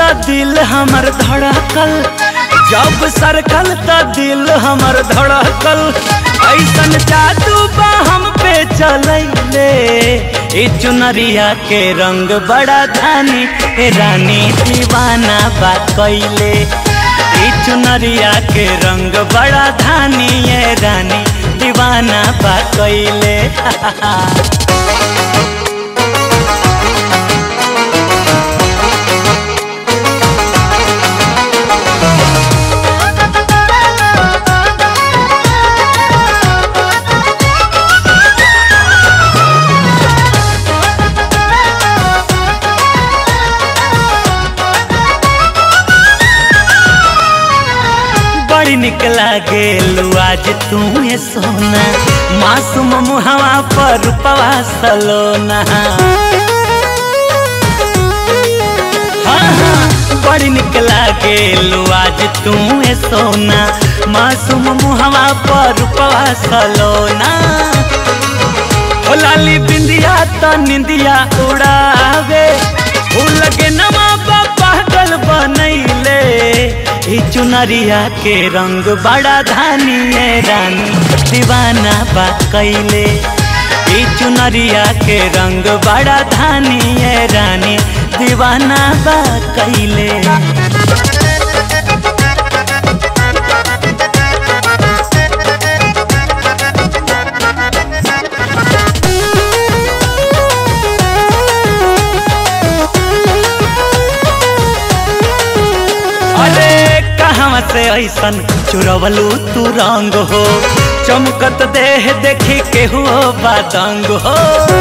त दिल हमर धड़कल जब सरकल त दिल हमर धड़कल ऐसन जादू बा हम पे चलैले ए चुनरिया के रंग बड़ा धानी ए रानी दीवाना बा कैले ए चुनरिया के रंग बड़ा धानी ए रानी दीवाना बा कैले बड़ी निक लागे आज तू ये सोना मासूम मुहवा पर रूपवा सलोना हाँ हाँ बड़ी निक लागे आज तू ये सोना मासूम मुहवा पर रूपवा सलोना ओ लाली बिंदिया तो निंदिया उड़ावे फूल लगे नमा पागल बनैले ई चुनरिया के रंग बड़ा धानी है रानी दीवाना बा कैले ई चुनरिया के रंग बड़ा धानी है रानी दीवाना बा कैले अरे कहाँ से ऐसन चुरवलू तू रंग हो चमकत देह देखी केहू बादंग हो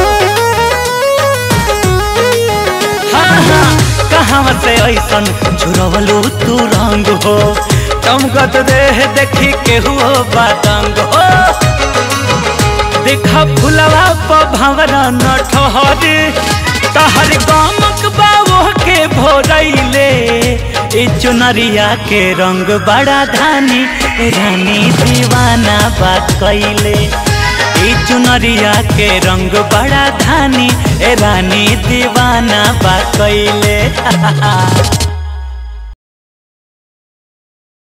हाँ हाँ कहाँ से ऐसन चुरवलू तू रंग हो चमकत देह देखी केहू बादंग हो देखा फुलवा प भंवरा न ठहरे तहर गामक बाबो के भोरैले ई चुनरिया के रंग बड़ा धानी ए रानी दीवाना बा कैले ई चुनरिया के रंग बड़ा धानी ए रानी दीवाना बा कैले